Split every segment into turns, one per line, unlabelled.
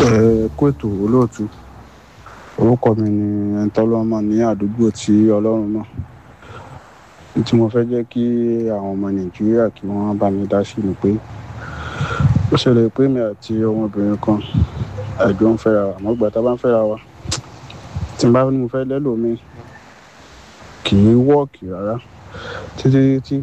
ẹ kó ètò olóòtú orúkọ mi ni ẹnitọ́lọ́mọ ní àdúgbò tí ọlọ́run mọ̀ tí mo fẹ́ jẹ́ kí àwọn ọmọ nàìjíríà kí wọ́n bá mi dá sí ni pé ó ṣẹlẹ̀ pé mi àti ọmọbìnrin kan àjọ ń fẹ́ra wa àmọ́ ìgbà tá a bá ń fẹ́ra wa tí n bá ní mo fẹ́ lẹ́lòmíì kì í wọ́ọ̀kì rárá títí tí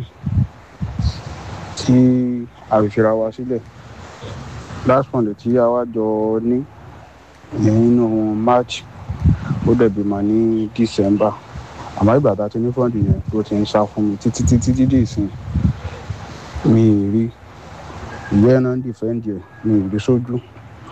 tí a fi fira wa sílẹ̀ last month tí a wá jọ ní nínú march ó dẹ̀ bímọ ní december àmọ́ ìgbà tá a ti ní fọ́ọ̀dù yẹn ló ti ń sá fún mi títí títí títí ìsìn mi ì rí ìwé náà ń dìfẹ́ǹdì ẹ̀ mi ì rí sójú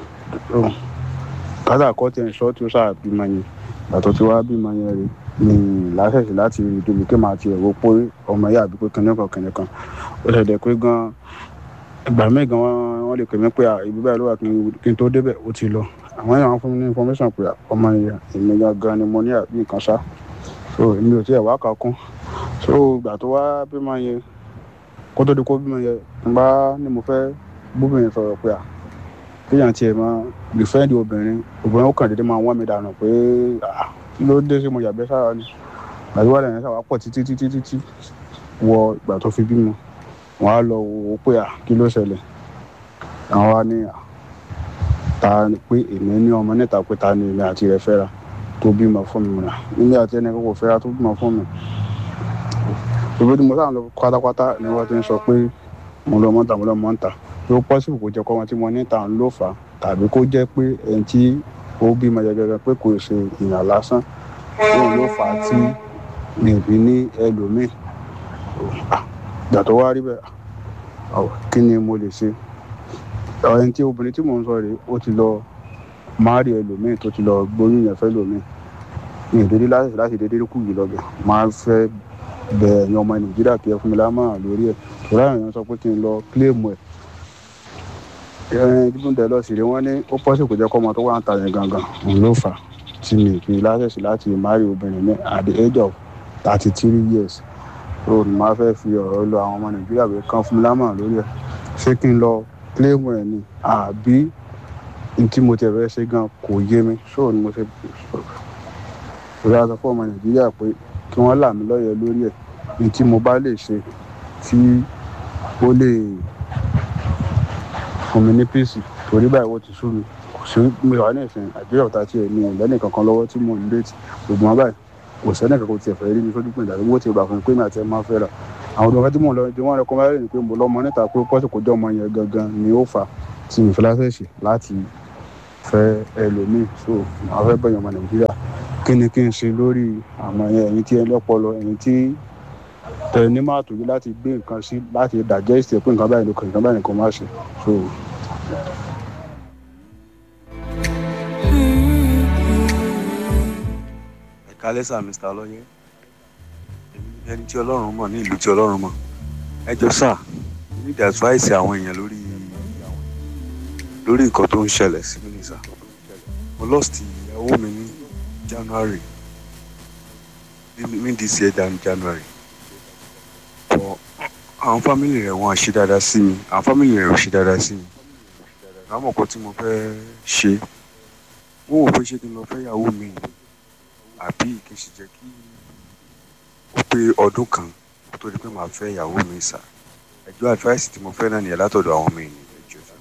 kátà kọ́tẹ̀ ń sọ́ọ́ tí ó sáà bímọ yẹn àtọ̀ tí wàá bímọ yẹn rí mi ì láṣẹ̀ṣẹ̀ láti rí débi kí màá ti ẹ̀rọ pé ọmọ yà bí pé kìnìún kan kìnìún kan ó ṣẹ̀dẹ̀ pé gan ìgbà míì gan wọ́n lè pè mí pé ibi báyìí ló wà kí n tó débẹ̀ ó ti lọ àwọn èèyàn fún mi ní information pé ọmọ yẹn èmi gangan ni mo ní àbí nǹkan ṣá so èmi ò tiẹ̀ wá kà kún so ìgbà tó wá bímọ yẹn kó tó di kó bímọ yẹn n bá ní mo fẹ́ bóbìnrin sọ̀rọ̀ pé à kéèyàn tiẹ̀ máa dìfẹ́ǹdì obìnrin obìnrin ó kàn déédéé máa wọ́n mi dànù pé kí ló dé sí mo yàgbẹ́ sára ni àdúrà lẹ́yìn sábà pọ̀ títí títí títí wọ ìgbà tó fi bímọ wọn á lọ wò ó pé à kí ló ṣẹlẹ̀ àwọn wa ní à ta ni pé èmi ní ọmọ níta pé ta ni èmi àti rẹ̀ fẹ́ra tó bímọ fún mi rà níbi àti ẹni kò fẹ́ra tó bímọ fún mi ìwé tí mo sáà lọ pátápátá ni wọ́n ti ń sọ pé mo lọ mọ́ta mo lọ mọ́ta ló pọ́sibù kó jẹ́ kọ́ wọn tí mo níta ń lò fà tàbí kó jẹ́ pé ẹni tí ó bímọ gẹ́gẹ́ pé kò ṣe ìyàn lásán òun ló fà á tí mi ò fi ní ẹlòmíì ìgbà tó wá rí bẹ́ẹ̀ kí ni mo lè ṣe ẹni tí obìnrin tí mò ń sọ rèé ó ti lọ máàrí ẹlòmíì tó ti lọ gbóyún yẹn fẹ́ lòmíì ní ìdílé láti láti dédé kù yìí lọ́bẹ̀ máa fẹ́ bẹ ẹ̀yin ọmọ nàìjíríà kí ẹ fún mi lámọ̀ràn lórí ẹ̀ tòrá èèyàn sọ pé kí n lọ kílèmù ẹ̀ ẹ̀ẹ́n dídùn dẹ̀ lọ sí rí wọ́n ní ó pọ́sì kò jẹ́ kọ́ ọmọ tó wà ń ta yẹn gangan òun ló fà á tí mi fi láṣẹ̀ṣì láti máàrí obìnrin ní at the age of thirty three years so ni màá fẹ́ fi ọ̀rọ̀ lọ àwọn ọmọ nàìjíríà pé kán fún mi lámọ̀ràn lórí ẹ̀ ṣé kí n lọ kílèmù ẹ̀ ni àbí tí mo tẹ̀ fẹ́ ṣe gan kò yé mi so ni mo ṣe ìrora sọ fún ọmọ nàìjíríà pé kí wọ́n là mí lọ́yẹ̀ lórí ẹ̀ ní tí mo bá lè ṣe tí ó lè fún mi ní píìsì torí báyìí wọ́n ti sú mi kò sí mi wà ní ìsìn àjọyọ̀ ọ̀tá tiẹ̀ mi ò lẹ́nì kankan lọ́wọ́ tí mò ń déètì gbogbo wọn báyìí kò sẹ́nì kankan tiẹ̀ fẹ́ rí mi sójú pé ìdàgbé wọ́n ti gbà fún mi pé mi àti ẹ̀ máa fẹ́ ra àwọn ọdún tí mò ń lọ tí wọ́n rẹ kọ́ máa rẹ̀ ni pé mo lọ́mọ níta pé pọ́sì kò jẹ́ ọmọ yẹn gangan ni ó fà tí mi fi láṣẹ̀ṣì láti fẹ́ ẹlòmíì so àwọn fẹ́ bẹ̀yàn ọmọ nàìjíríà kí ni kí n ṣe lórí àmọ́ ẹ̀yin tí ẹ lọ́pọlọ ẹ̀yin tí tẹ ní máa tòjú láti gbé nǹkan sí láti digest ẹ̀ pé nǹkan báyìí ló kàn nǹkan báyìí kò má ṣe so.
ẹ kálẹ́ sà mr ọlọ́yẹ èmi ní ẹni tí ọlọ́run mọ̀ ní ìlú tí ọlọ́run mọ̀ ẹ jọ sà ní the advice àwọn èèyàn lórí lórí nǹkan tó ń ṣẹlẹ̀ sí mi nìsà mo lost ìyàwó mi ní january ní this year jan january but àwọn fámìlì rẹ̀ wọ́n ṣe dáadáa sí mi àwọn fámìlì rẹ̀ ò ṣe dáadáa sí mi àwọn ọkọ tí mo fẹ́ ṣe wọ́n wò pé ṣé kí n lọ fẹ́ ìyàwó mi àbí kì í ṣe jẹ́ kí ó pé ọdún kan kó tó di pé màá fẹ́ ìyàwó mi sà ẹjọ́ advice tí mo fẹ́ náà nìyẹn látọ̀dọ̀ àwọn ọmọ ènìyàn ẹjọ́ sà.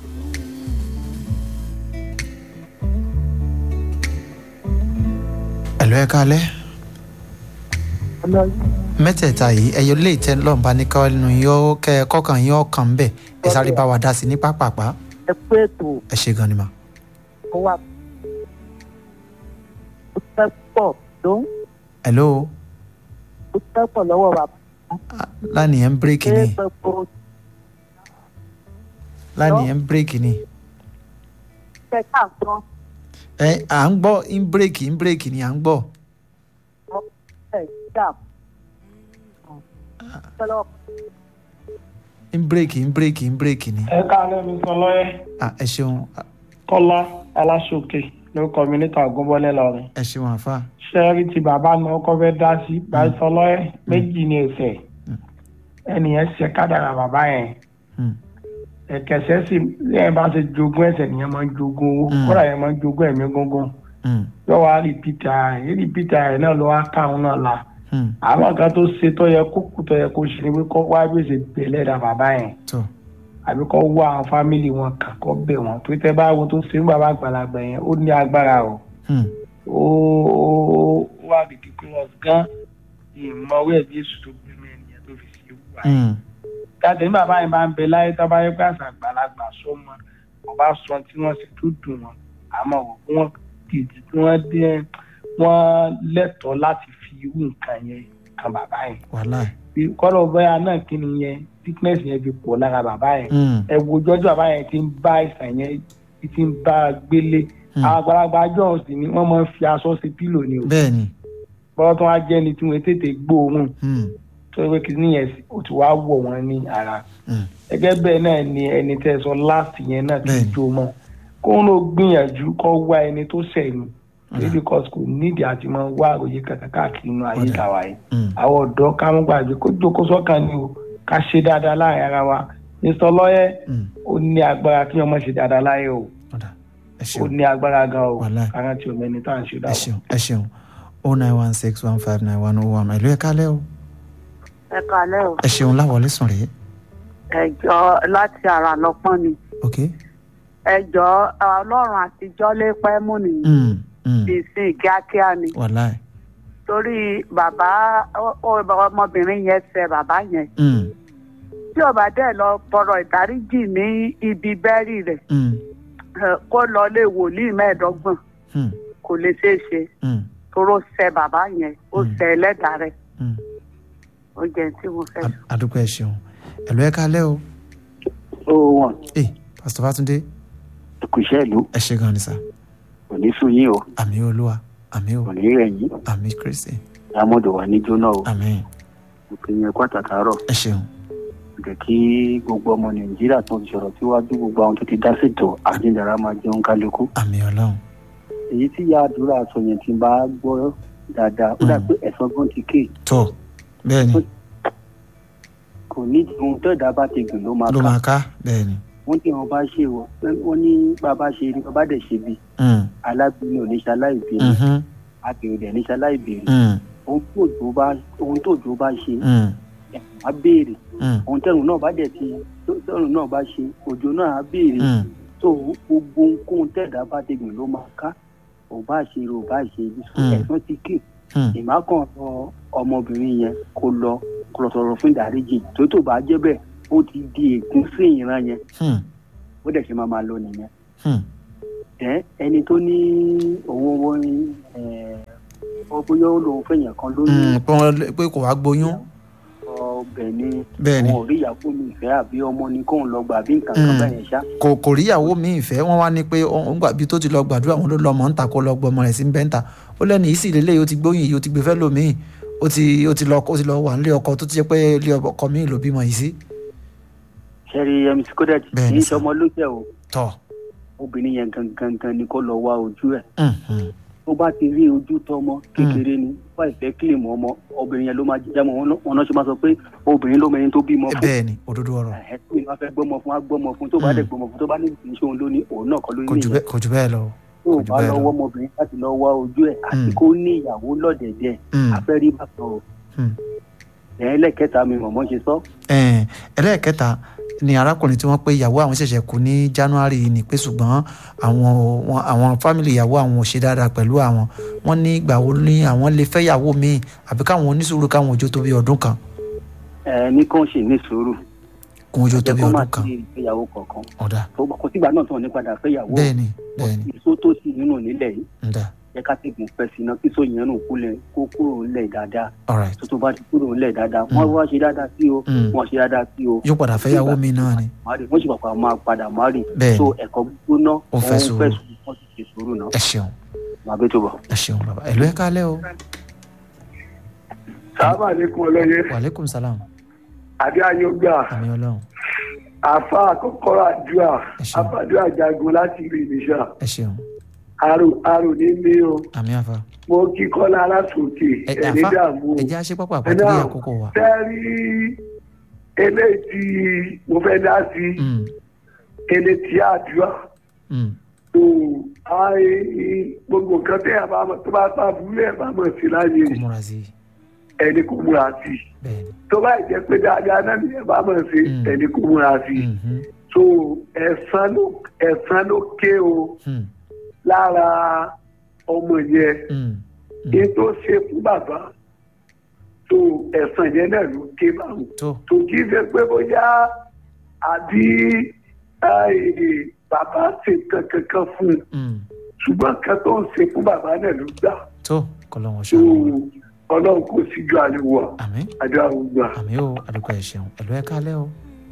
ẹ̀lọ́ ẹ kálẹ́ mẹ́tẹ̀ẹ̀ta yìí ẹ̀yọ lè tẹ́ lọ́n bá ní kọ́nu yóò kẹ́ ẹ kọ́kàn yóò kàn ń bẹ̀ ẹ sáré bá wa dá sí ní pápápá
ẹ pé ètò
ẹ ṣe gan ni mà.
ó wà ó fẹ́ pọ̀ ló ń
hello
ó fẹ́ pọ̀ lọ́wọ́ wa.
lánìyẹn ń bírèkì ni
ṣé gbogbo
lánìyẹn ń bírèkì ni
ṣe ká gbọ́
ẹ à ń gbọ́ ń bírèkì ń bírèkì ni à ń gbọ́
ẹ̀ dà pẹ̀lú
ń bírèkì ń bírèkì ń bírèkì ni
ẹ káàlẹ́ mi sọ lọ́yẹ́
Ah, ẹ ṣeun
kọ́lá aláṣọkè lórúkọ mi níta ògúnbọ́lẹ̀ lọ́rin
ẹ ṣeun àfa
ṣẹ́ẹ́rì tí bàbá mi ọkọ fẹ́ dá sí báyìí sọ lọ́yẹ́ méjì ní ẹsẹ̀ ẹnìyẹn ṣe kádàrà bàbá yẹn
Hmm.
ẹ̀kẹsẹ̀ sì ẹ̀ bá ṣe jogún ẹ̀sẹ̀ nìyẹn máa ń jogún owó
Mm.
kódà yẹn máa ń jogún ẹ̀mí gángan
Mm,
yóò wá rìpítà ẹ̀ rìpítà ẹ̀ náà ló wá káwọn náà la
mm,
àwọn kan tó ṣe tó yẹ kó kú tó yẹ kó ṣe ni pé kó wá bí ó ṣe bẹ̀lẹ̀ dà bàbá yẹn
tó
àbí kó wá àwọn fámìlì wọn kàn kó bẹ̀ wọ́n tó tẹ́ báwo tó ṣe ń bàbá àgbàlagbà yẹn ó ní agbára o
mm,
ó ó ó wà ridiculous gan ìmọ̀ owó ẹ̀ jésù tó gbé mi ẹnìyẹn tó fi ṣe wù wáyé
mm,
jáde ní bàbá yẹn bá ń bẹ láyé tó bá yẹ pé àṣà àgbàlagbà sọmọ wọn bá sọ tí wọn sì tó dùn wọn àmọ́ wọn dìdí tí wọn dé wọn lẹ́tọ̀ọ́ láti fi irú nǹkan yẹn kan bàbá yẹn
wàhálà
bí kọ́lọ̀ bóyá náà kí ni yẹn sickness yẹn fi pọ̀ lára bàbá yẹn
Mm,
ẹ wo jọjọ bàbá yẹn ti ń bá àìsàn yẹn ti ń bá a gbélé
mm.
àwọn àgbàlagbà àjọ sì ni wọ́n máa ń fi aṣọ sí pílò ni o
bẹ́ẹ̀ ni
bọ́ọ̀ tó wá jẹ́ ni tí wọ́n tètè gbóòórùn
Mm,
tó yẹ pé kí ni yẹn ó ti wá wọ̀ wọ́n ní ara
mm,
gẹ́gẹ́ bẹ́ẹ̀ náà ni ẹni tẹ́ sọ láti yẹn náà ti
Bẹ́ẹ̀ni.
jó mọ́ kó ń lọ gbìyànjú kó wá ẹni tó sẹ̀yìn
Ọ̀dà.
because kò nídìí àti máa wá àròyé kankan káàkiri inú ayé
Ọ̀dà.
tàwa yìí
mm.
àwọn ọ̀dọ́ ká mú gbàgbé kó jókòó sọ́kàn ni o ká ṣe dáadáa láàrin ara wa mr lọ́yẹ́
Mm,
ó ní agbára kí wọ́n má ṣe dáadáa láyé o
ọ̀dà ẹ
ó
ṣeun
ní agbára gan o
Wàláì.
kárántì omi ẹni tá à ń ṣe
ẹ
dáwọ́.
ṣeun ẹ ṣeun o nine one six one five nine one oh one ìlú ẹ̀ka lẹ́ o
ẹ kalẹ́ o
ẹ ṣeun láwọlé sùn rèé
ẹjọ́ láti ara lọ́pọ́n ni
ok
ẹjọ́ ọlọ́run àtijọ́ lé pẹ́ mú nìyí
mm, mm.
ìsìn kíákíá ni
wàhálà
torí bàbá ó- ó- ọmọbìnrin yẹn fẹ́ bàbá yẹn
mm,
tí ó bá dẹ̀ lọ tọrọ ìdáríjì ní ibi bẹ́rì rẹ̀
mm,
eh, kó lọ lé wòlíì mẹ́ẹ̀ẹ́dọ́gbọ̀n
mm,
kò lè ṣeé ṣe
mm,
toró ṣẹ bàbá yẹn ó
Mm.
ṣẹ ẹlẹ́dàá rẹ̀
mm.
ó jẹ́ tí mo fẹ́ sọ.
A- adúpẹ́ ẹ ṣeun ìlú ẹ̀ka lẹ́ o
ó wọn
ee pásítọ̀ fátúndé
kò iṣẹ́ ìlú
ẹ ṣe gan ni sà
kò ní sùn yín o
àmì olúwa àmì o
kò ní rẹ̀ yín
àmì kristi
lámọ̀dọ̀ wà ní jóná o
àmì
òkè yẹn kó àtàtàárọ̀
ẹ ṣeun
jẹ́ kí gbogbo ọmọ nàìjíríà tó ti sọ̀rọ̀ síwájú gbogbo àwọn tó ti dá ṣètò àjíǹdàrà máa jẹun kálukú
àmì ọlọ́run
èyí tí ìyá àdúrà sọ yẹn ti bá gbọ́ dáadáa ó dà
Mm.
pé ẹ̀sán gan ti ké
tó bẹ́ẹ̀ ni
kò ní ohun tó ẹ̀dá bá ti gbìn ló máa
ló
ká
máa ká bẹ́ẹ̀ ni
wọ́n tí wọ́n bá ṣe wọ́ wọ́n ní bàbá ṣe ni bàbá dẹ̀ ṣe bí
Mm,
alábìínú ò ní ṣe aláìbìínú
mhm,
àbẹ̀rẹ̀ dẹ̀ ní ṣe aláìbìínú
mm,
ohun tó òjò bá ohun tó òjò bá ṣe
mm,
ẹ̀sán á béèrè
mm,
ohun tẹrùn náà bá dẹ̀ ti tẹrùn náà bá ṣe òjò náà á béèrè
mm.
tó gbogbo ohunkóhun tẹ̀dá bá ti gbìn ló máa ká ò bá ṣe rò bá ṣe ibi sùn
Mm.
ẹ̀sán ti ké
Mm.
ìmákàn rọ ọmọbìnrin yẹn kó lọ kó lọ sọ̀rọ̀ fún ìdáríjì tó tó bá jẹ́ bẹ́ẹ̀ ó ti di ègún sí ìran yẹn
Hmm,
ó dẹ̀ ṣe máa máa lọ nìyẹn
hmm,
ẹ ẹni tó ní owó owó ọ bóyá ó lòun fẹ̀yàn kan lóyún
hmm, pé wọ́n- pé kò wá gboyún
ọbẹ̀ ni
bẹ́ẹ̀ ni
wọn ò rí ìyàwó mi ìfẹ́ àbí ọmọ ni kóun lọ gbà bí nǹkan kan
Mm.
bẹ́ẹ̀ yẹn ṣá
kò kò ríyàwó mi ìfẹ́ wọ́n wá ní pé òun gbà bí tó ti lọ gbàdúrà wọn ló lọ mọ̀ ń ta kó lọ gbọ́ ọmọ rẹ̀ sí bẹ́ńtà ó lẹ́nu yìí sì lélẹ́yìí ó ti gbóyìn yìí ó ti gbé fẹ́ lómìn ó ti ó ti lọ ó ti lọ wà nílé ọkọ tó ti jẹ́ pé ilé ọkọ mi ló bímọ yìí sí.
ṣẹ́rí mc kodet
Bẹ́ẹ̀
kì
ni
í
sà.
ṣọmọ lóṣẹ̀ o
tọ́
obìnrin yẹn gangan gan ni kó lọ wá ojú ẹ̀
mm, mm,
tó bá ti rí ojú tọmọ kékeré ni wá ìfẹ́ kílìmù ọmọ obìnrin yẹn ló máa jíjá mọ́ wọn náà- wọn náà ṣe máa sọ pé obìnrin ló mẹni tó bímọ fún
bẹ́ẹ̀ ni òdodo ọ̀rọ̀
ẹ̀ tó ìwà fẹ́ gbọ́mọ fún wa gbọ́mọ fún tó bá
Mm.
dẹ̀ gbọ́mọ fún tó bá ní ìṣe òun lónìí òun náà kọ́ ló
kò
ní
jù
ìyẹn
bẹ́ẹ̀ kò jù bẹ́ẹ̀ lọ.
tó o
kò jù
bá
bẹ́ẹ̀
lọ
lọ.
wọ́ ọmọbìnrin láti lọ wá ojú ẹ̀ àti
Mm.
kó ní ìyàwó lọ́dẹ̀dẹ̀
Mm,
afẹ́rí bàtọ̀ o
mm.
ẹ̀ ẹlẹ́kẹta mi mọ̀mọ́ ṣe sọ
Ẹ̀n, ẹlẹ́ẹ̀kẹta ni arákùnrin tí wọ́n pé ìyàwó àwọn ṣẹ̀ṣẹ̀ kú ní january yìí ni pé ṣùgbọ́n àwọn wọn- àwọn fámìlì ìyàwó àwọn ò ṣe dáadáa pẹ̀lú àwọn wọ́n ní ìgbà wo ni àwọn lè fẹ́ ìyàwó míì àbí káwọn oníṣòro káwọn òjò tó bí ọdún kan
ẹ̀ ní kàn ṣì ní sùúrù
kún òjò tó
jẹ́
bí
kó má
ọdún kan
sí ìgbéyàwó kankan
ọ̀dà
tó kò sígbà náà tán ní padà fẹ́yàwó
bẹ́ẹ̀ ni bẹ́ẹ̀ ni
ìṣó tó sì nínú nílẹ̀ yìí
ǹda
jẹ́ ká tẹ̀gùn fẹ́ sí iná kí sóyìn ẹnu kúlẹ̀ kó kúrò ńlẹ̀ dáadáa
alright
tó tó bá ti kúrò ńlẹ̀ dáadáa wọ́n wá ṣe dáadáa sí o
Mm.
wọ́n ṣe dáadáa sí o
yóò padà fẹ́ ìyàwó míì náà ni
má rí wọ́n sì pàpà máa padà má rí
Bẹ́ẹ̀
so
ni.
ẹ̀kọ́ gbóná
Ó fẹ́ sùúrù.
wọ́n sì ṣe sùúrù náà
ẹ ṣeun
màá bẹ́ tó bọ̀.
ẹ ṣeun bàbá ẹ ló ẹ kálẹ̀ o
sábà lẹkùn ọlọyẹ
wàlẹ́kùn salam
àbí ayọgbà
àmì ọlọ́run
àfa àkọ́kọ́rọ àdúrà
Ẹ ṣeun.
àfàdúrà jagun láti ìlú ìníṣà
ẹ ṣeun
àrò àrò ní mí o
àmì àfa
mo kí kọ́lá alásòkè
ẹ
ẹni
àfa
dààmú
ẹ jẹ́ àṣepápá
ẹ
àpótí
náà
àkókò wa
fẹ́ẹ́ rí eléyìí tí mo fẹ́ dá sí
Mm,
ẹni tí àdúrà
Mm.
tó àì gbogbo nǹkan tẹ́ ẹ̀ bá mọ̀ tó bá bá burú ẹ̀ bá mọ̀ sí láyé
kó múra sí i
ẹni kò múra sí i
bẹ́ẹ̀ ni.
tó bá jẹ́ pé dáadáa náà ni ẹ̀ bá mọ̀ sí
Mm.
ẹni kò múra sí i
Mhm.
tó ẹ̀san ló ẹ̀san ló ké o
Mm.
lára ọmọ yẹn
Mm.
kí n tó ṣe fún bàbá tó ẹ̀san yẹn náà ló ké báwọn
tó
tó kí n ṣe pé bóyá àbí àì, bàbá ṣe kankan kan fún un
Mm.
ṣùgbọ́n kan tó ń ṣe fún bàbá náà ló gbà
tó kọlọ́wọ́n
tó
ṣàlùwọ̀
ọlọ́run kò síjú àlewà
àmín
àdúrà gbà.
àmì o àdúgbò ẹ ṣeun ẹlò ẹ kálẹ́ o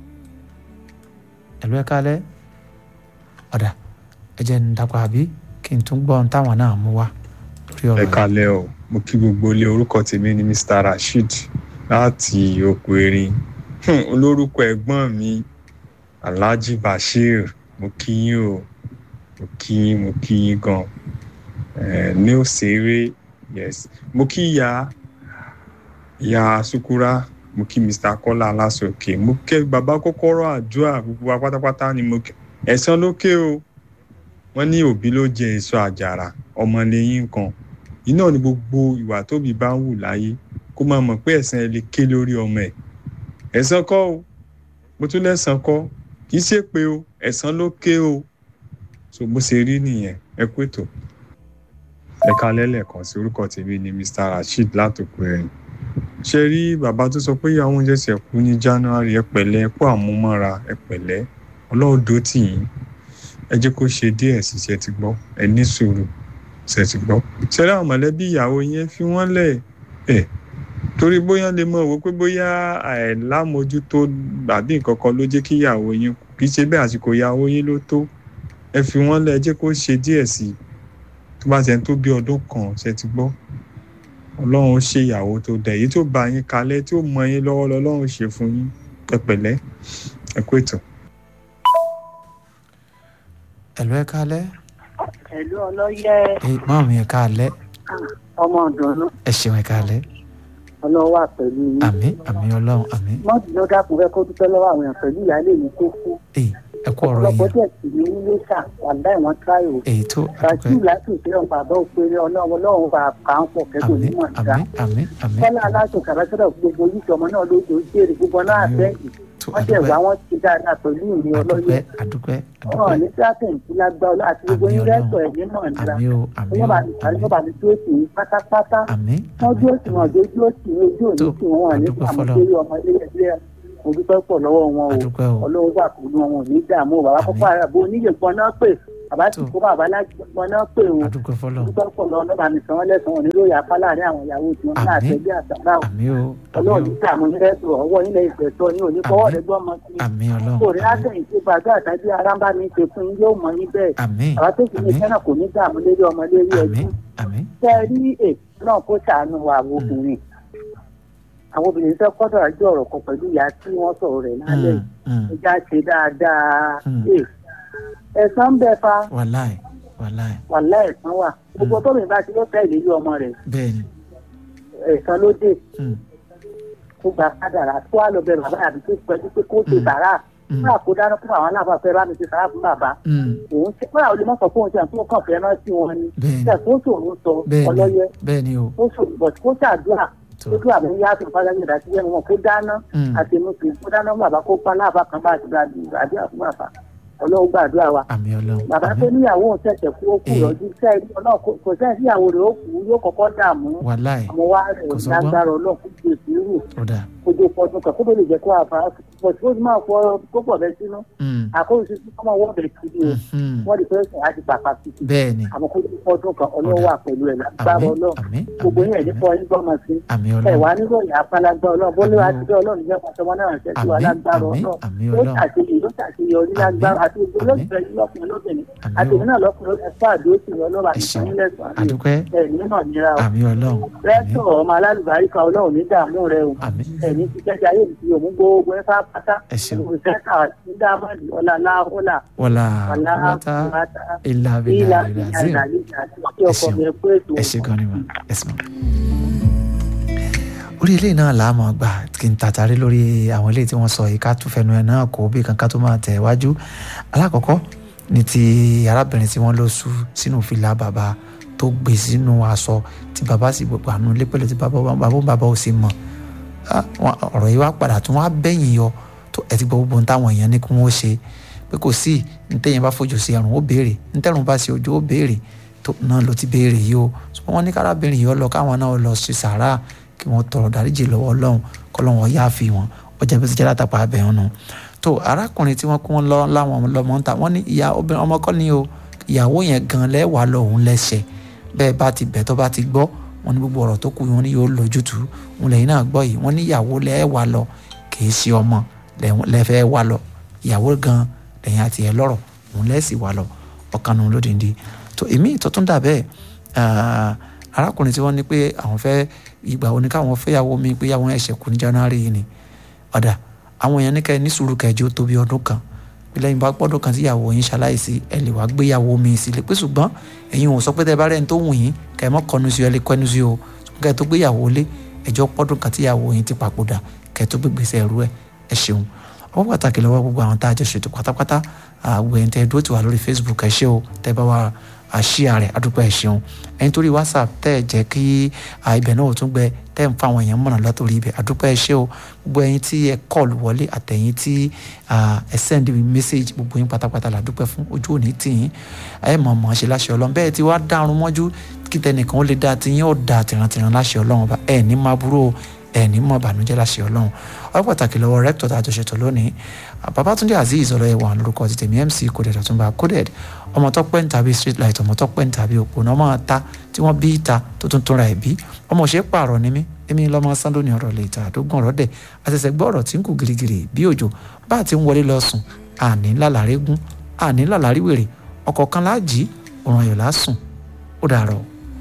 ẹlò ẹ kálẹ́ ọ̀dà ẹ jẹ́ ń dapò àbí kí n tún gbọ́ ohun táwọn náà mú wá lórí
ẹ
ọ̀rọ̀ yìí.
kalẹ o mo kí gbogbo ilé orúkọ tèmi ní mr rasheed láti oko erin Hmm, olórúkọ ẹ̀gbọ́n mi alhaji bashir mo kí yín o mo kí yín mo kí yín gan Eh, ní òṣèré yes mo kí ìyá ìyá sukura mo kí mr kọ́lá aláṣọkè mo kẹ́ bàbá kọ́kọ́rọ́ àdúrà gbogbo wa pátápátá ni mo kí ẹ̀san lókè o wọ́n ní òbí ló jẹ èso àjàrà ọmọ lẹ́yìn kan iná ni gbogbo ìwà tóbi bá ń wù láyé kó máa mọ̀ pé ẹ̀san ẹ lè ké lórí ọmọ ẹ̀ ẹ̀san kọ́ o mo tún lẹ́san kọ́ kì í ṣe pé o ẹ̀san ló ké o so bó ṣe rí nìyẹn ẹ kú ètò ẹ kalẹ́ lẹ́ẹ̀kan sí orúkọ tèmi ni mr rasheed látòkù ẹ̀yìn ṣe rí bàbá tó sọ pé ìyàwó oúnjẹ ṣe kú ní january ẹ pẹ̀lẹ́ ẹ kú àmúmọ́ra ẹ pẹ̀lẹ́ ọlọ́run dó tì yín ẹ jẹ́ kó ṣe díẹ̀ sí ṣe ti gbọ́ ẹ ní sùúrù ṣe ti gbọ́ ṣẹlẹ̀ àwọn mọ̀lẹ́bí ìyàwó yẹn fi wọ́n lẹ̀ ẹ̀ torí bóyá lè mọ̀ wò pé bóyá àìlámójútó àbí nǹkan kan ló jẹ́ kí ìyàwó yín kú kì í ṣe bẹ́ẹ̀ àsìkò ìyàwó yín ló tó ẹ fi wọ́n lẹ̀ ẹ jẹ́ kó ṣe díẹ̀ sí i tó bá ṣe ń tó bí ọdún kan ṣe ti gbọ́ ọlọ́run ó ṣe ìyàwó tó dẹ̀ èyí tó bá yín kalẹ̀ tí ó mọ yín lọ́wọ́ lọ́lọ́run ṣe fún yín ẹ pẹ̀lẹ́ ẹ kú ètò.
ẹlò ẹ kálẹ́
ẹ̀lú ọlọ́yẹ
ẹ máa mi ẹ kálẹ́
ọmọ ọ̀dọ́nú
ẹ ṣeun ẹ kálẹ́
ọlọ́wà pẹ̀lú yín.
àmì àmì ọlọ́run àmì
mọ́tì ló dákun fẹ́ kó dúpẹ́ lọ́wọ́ àwọn èèyàn pẹ̀lú ìyáálé mi tó kú.
èyí ẹ kú ọ̀rọ̀
ọ̀pọ̀lọpọ̀
yẹn
díẹ̀ sì ní nílé sà wàlá ìwọ̀n tíráyò.
èyí tó
bàtí
àdúgbò
láti ìpínlẹ̀ bàbá òpèrè ọlọ́run ọlọ́run bá kà ń pọ̀ kẹ́kọ̀ọ́
àmì
nímọ̀ nígbà.
àmì àmì àmì
kọ́lá aláṣọ kàràkàrà gbogbo yìí ọmọ náà ló jò ó jèrè gbogbo náà
Àmín o.
àtẹ́yìn
tó
wọ́n jẹ́
àdúgbò
ìwà wọn ti dáadáa pẹ̀lú ìrìn ọlọ́yẹ.
àdúgbò àdúgbò
ọ̀rọ̀
àdúgbò
ní sátẹ̀ǹtì lágbára àti gbogbo
Àmín
yín
Ọlọ́run.
rẹ́tọ̀ ẹ̀ nímọ̀ nígbà.
àmì o àmì o
wọ́n bá mi
àmì
wọ́n bá mi tó tì í pátápátá.
àmì
wọ́n dúró tì
àmì
wọ́n dójú ó tì í ojú òní
Tó,
tì wọ́n wà ní
àdúpẹ́
sàmúlò
fọ́lọ́run.
ọmọ ilé ẹgbẹ́ mo dúpẹ́ pọ̀ lọ́wọ́ wọn o
àdúgbò o
ọlọ́run wà pẹ̀lú wọn ò ní dààmú bàbá
Àmín.
kọ́kọ́ àrà bó oníyè gbọ́n náà pè bàbá sì
Tó.
kó bàbá lágbọ́n náà pè o
àdúgbò fọlọ́run
dúpẹ́ pọ̀ lọ́wọ́ lọ́ba mi sàn wọ́n lẹ́sàn-án òní lóye apá láàrin àwọn ìyàwó tí wọ́n ní
Àmín.
àtẹ̀bí àtàrà o
àmì o àmì
ọlọ́run
o
ní dààmú ní rẹ́tò ọwọ́ yín lẹ́yìn pẹ̀tọ́ yín ò ní fọwọ́
Àmín.
rẹ gbọ́ ọmọ sí i
àmì ọlọ́run
kò rí
àmì
látẹ̀yìn tí gbàgbé àtàbí ara ń bá mi ṣe fún yín yóò mọ yín bẹ́ẹ̀
àmì
àwa tó sì ní
àmì
sẹ́nà kò ní dààmú lérí ọmọ lérí
àmì
ẹbí
àmì
tẹ́ ẹ rí èyí náà kó ṣàánú wa àwọn obìnrin àwọn obìnrin fẹ́ kọ́dọ̀ àjọ ọ̀rọ̀ kan pẹ̀lú ìyá tí wọ́n sọ̀rọ̀ rẹ̀ lálẹ́
Mm, mm.
ìjà ṣe dáadáa
Hmm.
Ẹ̀, ẹ̀san ń bẹ fa
wàláì wàláì
wàhálà ẹ̀san wà gbogbo tóbi bá ti ló fẹ́ ìlérí ọmọ rẹ̀
bẹ́ẹ̀ ni
ẹ̀san ló dé
Mm,
kó gba kádàrà kó wà lọ bẹ bàbá àbí tó pẹ́jú pé kó ṣe
Hmm.
sàrà
mm,
fúnra kó dáná fún àwọn alábàáfẹ́ bá mi ṣe sàrà fún bàbá
mm.
òun ṣe fúnra olè mọ́sàn fún oúnjẹ tó kàn fẹ́ rántí wọn ni
bẹ́ẹ̀ ni
ṣe kó ṣòro sọ
bẹ́ẹ̀
ọlọ́yẹ
ni bẹ́ẹ̀ ni o
kó ṣòro bọ̀ kó ṣàdúrà
tó
kó tó àmì yá àti ìfọdà yẹn dàtí yẹn wọn kó dáná
Mm,
àti inú kì í kó dáná fún bàbá kó pa láàbà kan bá àti àdúrà fún bàbá ọlọ́run gbàdúrà wa
àmì ọlọ́run
bàbá
àmì
tó níyàwó òun ṣẹ̀ṣẹ̀ kú ó kú
Eh.
lọ́dún sẹ́yìn ọlọ́run kò- kò sẹ́yìn síyàwó rẹ̀ ó kú yóò kọ́kọ́ dààmú
wàláì
àmọ́ wá rẹ̀
Kò sọ́gbọ́n.
lágbára ọlọ́run kó gbé sùúrù
ọ̀dà
kojú fọdún kan kó tó lè jẹ́ kó àfà pọ̀ tí ó sì máa fọ kó pọ̀ bẹ́ sínú
Mm,
àkóso sí kọ́mọ wọ́n bẹ̀ kiri o
mhm.
wọ́n lè fẹ́ sùn àti pàpà kìkì
bẹ́ẹ̀ ni
àmọ́ kójú fọdún kan ọlọ́run
Ọ̀dà.
wà pẹ̀lú ẹ̀ lágbára
àmì
ọlọ́run
àmì
gbogbo
àmì
yẹn ní
àmì
fọ yín gbọ́mọ sí
àmì
ẹ
ọlọ́run
wà nílò ìyá apálágbá ọlọ́run bó ló wá
Àmín o.
ti dé ọlọ́run jẹ́ pàṣẹ wọn náà ṣẹ́ sí wa
àmì
lágbára
àmì
ọlọ́run
àmì
yóò
ọlọ́run
ṣàṣeyọrí yóò ṣàṣeyọrí lágbára àti gbogbo
àmín.
olóògbé yín lọ́kùnrin lóbìnrin
àmì
àti
o
èmi náà lọ́kùnrin ẹ̀fọ́ àdúró sí ọlọ́run àti
Ẹ ṣeun.
ìsọ̀yìn lẹ́sàn-án
àdúpẹ́
ẹ̀mí náà nira o
àmì ọlọ́run àmì
rẹ́tọ̀ ọmọ alálùbáríkà ọlọ́run ní dààmú rẹ o
àmì
ẹ̀mí ti jẹ́jẹ́ ayé mi ti yòmú gbogbo ẹ̀ fá pátá
ẹ ṣeun
olùsẹ́ta ní dáàmọ́dì ọ̀là láhùlà
wọlá
ọ̀là
wọta
àbúrátà
ilà
ìlà
bìlà
ìlà
ìlàzim
ìlà àti ọkọ̀ mi ẹ̀kú ètò
ẹ ṣe gan ni ma ẹ sì mọ. orí eléyìí náà là á mọ̀ gbà kí n tàtàrí lórí àwọn eléyìí tí wọ́n sọ yìí ká tún fẹnu ẹ̀ náà kó bí kankan tó máa tẹ̀ wájú alákọ̀ọ́kọ́ ní ti arábìnrin tí wọ́n lọ sú sínú fìlà bàbá tó gbé sínú aṣọ tí bàbá sì gbogbo àánú lépẹ̀lẹ̀ tí bàbá bàbá bàbá ò sì mọ̀ ọ̀rọ̀ yìí wá padà tún wá bẹ́yìn yọ tó ẹ ti gbọ́ gbogbo ohun táwọn èèyàn ní kí wọ́n ṣe pé kò sí ntẹ̀yìn bá fojú sí ẹ̀rùn ó béèrè ntẹ̀rùn bá sí ojú ó béèrè tó náà ló ti béèrè yìí o ṣùgbọ́n wọ́n ní kárábìnrin yìí ó lọ káwọn náà lọ sí sàárà kí wọ́n tọrọ dáríjì lọ́wọ́ ọlọ́run kọ́lọ́wọ́n yá fi wọn ọjà bí ó ti jẹ́ látàpá abẹ́ wọn nù tó arákùnrin tí wọ́n kún wọn lọ láwọn lọmọ ń ta wọ́n ní ìyá obìnrin ọmọ kọ́ ni o ìyàwó yẹn gan lẹ́wàá lọ́hùn lẹ́sẹ̀ bẹ́ẹ̀ bá ti bẹ̀ tó bá ti gbọ́ wọn ní gbogbo ọ̀rọ̀ tó kù wọn ní yóò lójútùú wọn lẹ́yìn náà gbọ́ yìí wọ́n ní ìyàwó lẹ́wàá lọ kì í ṣe ọmọ lẹ́fẹ̀ẹ́ wà lọ ìyàwó gan lẹ́yìn àti ẹ̀ lọ́rọ̀ òun lẹ́sì wà lọ ọ̀kan nù lódìndí tó èmi ìtọ́tún dà bẹ́ẹ̀ arákùnrin tí wọ́n ní pé àwọn fẹ́ ìgbà wo ni káwọn fẹ́yàwó mi pé yàwọn ẹ̀ṣẹ̀ kù ní january yìí ni ọ̀dà àwọn èèyàn ní kẹ́ ní sùúrù kẹjọ tó bí ọdún kan bí lẹ́yìn bá pọ́dún kan tíyàwó yín ṣaláìsí ẹ lè wá gbéyàwó mi sílé pé ṣùgbọ́n ẹ̀yin ò sọ pé tẹ́ bá rẹ̀ ń tó wù yín kẹ́ ẹ mọ́ kọnu sí ọ ẹ lè kọnu sí o kẹ́ ẹ tó gbéyàwó lé ẹjọ́ pọ́dún kan tíyàwó yín ti papòdà kẹ́ ẹ tó gbégbèsè ẹrú ẹ ẹ ṣeun ọwọ́ pàtàkì lọ́wọ́ gbogbo àwọn tá a jọ ṣètò pátápátá àgbẹ̀ ẹ̀ ń tẹ́ dúró tì wá lórí facebook ẹ ṣé o tẹ́ bá wa àṣìá rẹ̀ adúpẹ́ ẹ ṣeun ẹni torí whatsapp tẹ́ ẹ jẹ́ kí ibẹ̀ náà ò tún gbẹ tẹ́ ẹ ń fa àwọn èèyàn mọ̀nà látòrí ibẹ̀ adúpẹ́ ẹ ṣé o gbogbo ẹyin tí ẹ kọ́ọ̀lù wọlé àtẹ̀yìn tí ẹ send message gbogbo yín pátápátá la dúpẹ́ fún ojú òní tìyín ẹ mọ̀ mọ̀ ṣe láṣẹ ọlọ́run bẹ́ẹ̀ tí wàá dárun mọ́jú kí tẹnìkan ó lè dá tiyín ó dá tìrantìran láṣẹ ọlọ́run ọba ẹ ní máa burú ẹ ní mọ̀ bànújẹ́ láṣẹ ọlọ́run ọ pàtàkì lọ́wọ́ rẹ́pítọ̀ tá a jọ ṣètò lónìí babatunde azeez ọlọ́yẹ̀wà lórúkọ ti tèmi mc coded ọ̀túnba coded ọmọ tó pẹ́ ń tàbí street light ọmọ tó pẹ́ ń tàbí òpónà ọmọ ta tí wọ́n bí ta tó tún túnra ẹ̀ bí ọmọ òṣèré pààrọ̀ ni mí èmi lọ́mọ sándó ní ọ̀rọ̀ lè ta àdógún ọ̀rọ̀ dẹ̀ àṣẹ̀ṣẹ̀ gbọ́ ọ̀rọ̀ tí ń kù girigiri bí òjò bá a ti ń wọlé lọ sùn àní lálàrí gún àní lálàrí wèrè ọkọ̀ kan láàjì òrùn ayọ̀ lásùn ó dàrọ̀.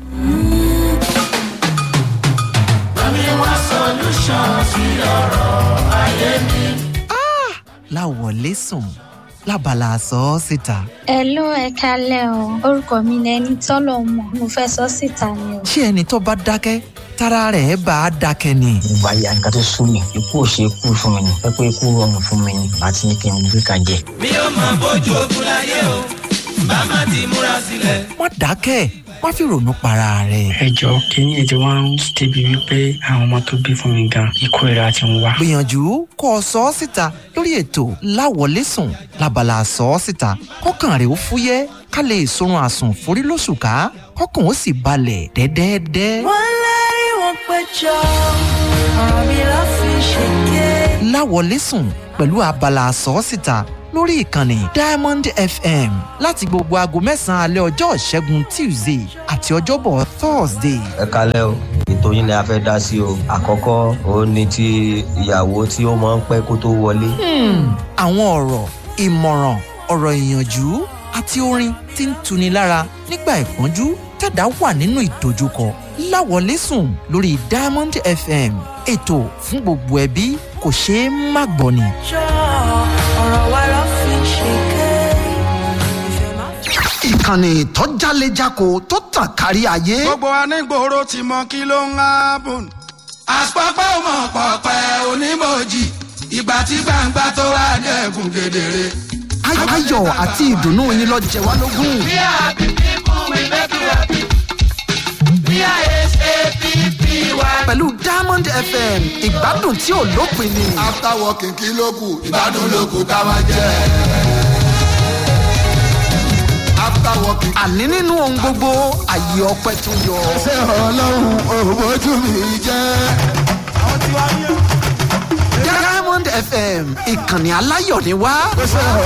Bami wá solution sí ọ̀rọ̀ ayé mi.
láwọlé sùn lábala àsọ ọ síta.
Hello ẹ kálẹ̀ o orúkọ mi ni ẹni tọ́lọ̀ mọ̀ mo fẹ́ sọ síta ni o.
ṣé ẹni tó bá dákẹ́ tára rẹ̀ bá a dákẹ́ ni.
ìgbà ya nǹkan tó sún mi ikú ò ṣe kú fún mi ni pé pé ikú rọrùn fún mi ni àti ní kí n gbé kan jẹ.
mi ò mọ bójú ogun láyé o bá má ti múra sílẹ̀.
má dákẹ́ má fi ronú para rẹ̀.
ẹ jọ kínní ètò wa ń débi wípé àwọn ọmọ tó bí fún mi gan ikú ìra ti ń wá.
gbìyànjú kó o sọ ọ́ síta lórí ètò láwọlé sùn lábala àsọ ọ́ síta kọ́kàn rẹ̀ ó fúyẹ́ ká lè sorun àsùn forí lóṣù ká kọ́kàn ó sì balẹ̀ dẹ́dẹ́dẹ́.
wọ́n lérí wọn péjọ ọ̀rọ̀ mi ló fi ṣèké.
láwọlé sùn pẹ̀lú abala àsọ ọ́ síta lórí ìkànnì diamond fm láti gbogbo aago mẹ́sàn-án alẹ́ ọjọ́ ìṣẹ́gun tuesday àti ọjọ́bọ̀ thursday.
ẹ kalẹ́ o ètò yín ni a fẹ́ dá sí o àkọ́kọ́ òun ni ti ìyàwó tí ó máa ń pẹ́ kó tó wọlé.
àwọn ọ̀rọ̀ ìmọ̀ràn ọ̀rọ̀ ìyànjú àti orin tí ń tuni lára nígbà ìpọ́njú tẹ̀dá wà nínú ìdojúkọ láwọlé sùn lórí diamond fm ètò fún gbogbo ẹbí kò ṣeé má gbọ́ ni.
jọ ọ̀rọ̀ wa ló fi ṣèké.
ìkànnì tó jálejako tó tàn kárí ayé.
gbogbo anígboro ti mọ kí ló ń hábùn. àpapọ̀ mọ̀ pọ̀pẹ́ onímọ̀jì ìgbà tí gbangba tó wá dẹ̀kun kedere.
ayọ̀ àti ìdùnnú yín lọ jẹ wá lógún.
we are happy people we make you happy. we are sappy.
pẹ̀lú diamond fm ìgbádùn tí ò lópin ni.
after working kí ló kù ìgbádùn ló kù ká máa jẹ. after working.
àní nínú ohun gbogbo àyè ọpẹ tó yọ.
ṣé ọlọ́run òbójú mi jẹ́. àwọn tí wàá yẹ.
diamond fm ìkànnì aláyọ̀ ni wá.